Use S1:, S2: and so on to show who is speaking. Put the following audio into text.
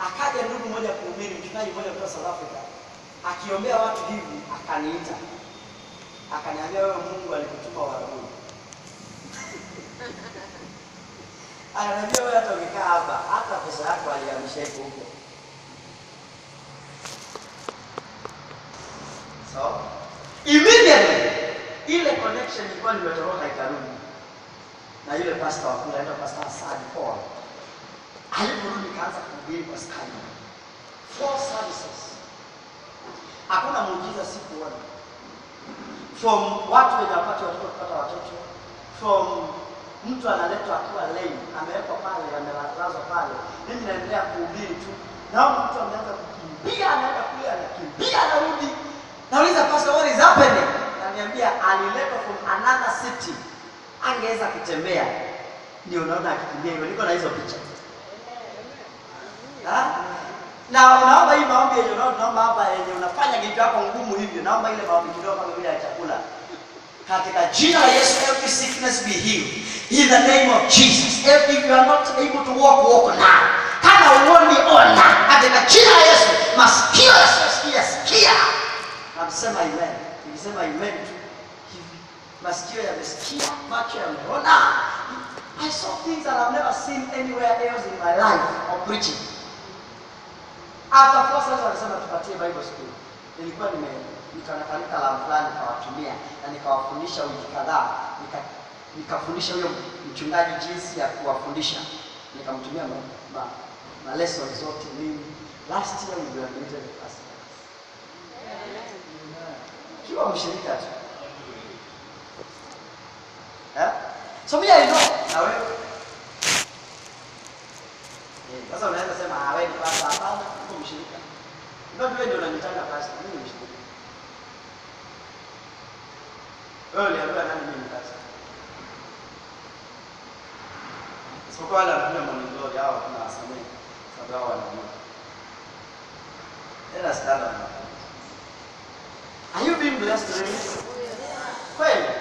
S1: Akaja ndugu mmoja kuhubiri, mchungaji mmoja kutoka South Africa, akiombea watu hivi, akaniita akaniambia, wewe Mungu alikutuma Uarabuni. Akaniambia wewe hata ukikaa hapa, hata pesa yako alihamisha iko huko. So immediately ile connection ilikuwa nimetoroka ikarudi, na yule pastor wa kule anaitwa Pastor Asad Paul aliporudi kaanza kuhubiri kwa Skype. Four services. Hakuna muujiza sikuona. From watu wenye wapati watoto kupata watoto, from mtu analetwa akiwa lame, amewekwa pale, amelazwa pale, mimi naendelea kuhubiri tu, naona mtu ameanza kukimbia, anaenda kule, anakimbia, anarudi. Nauliza pastor, what is happening? Ananiambia aliletwa from another city, angeweza kutembea, ndio unaona akikimbia hivyo. Niko na hizo picha Ha? na unaomba hii maombi yenye unao- unaomba hapa yenye unafanya kitu yako ngumu hivyo, naomba ile maombi kidogo kama vile ya chakula. Katika jina la Yesu, every sickness be healed in the name of Jesus. If if you are not able to walk, walk now. Kama uoni ona, katika jina la Yesu, masikio yasiyosikia sikia. Namsema amen. Nikisema amen tu hivi, masikio yamesikia, macho yameona. I saw things that I've never seen anywhere else in my life of preaching. After four sessions walisema tupatie Bible school. Nilikuwa nime nikaona kanisa la fulani nikawatumia na nikawafundisha wiki kadhaa. Nika, nikafundisha huyo mchungaji jinsi ya kuwafundisha. Nikamtumia ma, ma, ma lessons zote mimi. Last year we graduated the first class. Kiwa mshirika tu. Eh? So mimi I know na wewe Eh, Sasa unaweza sema ah, wewe ni pastor. Hapana, uko mshirika. Ndio wewe ndio unanitanga pastor, mimi ni mshirika. Wewe uliambiwa nani mimi ni pastor? Isipokuwa wale wanakuja morning glory hao kuna wasamehe sababu hao wanajua. Tena standard. Are you being blessed today? Kweli?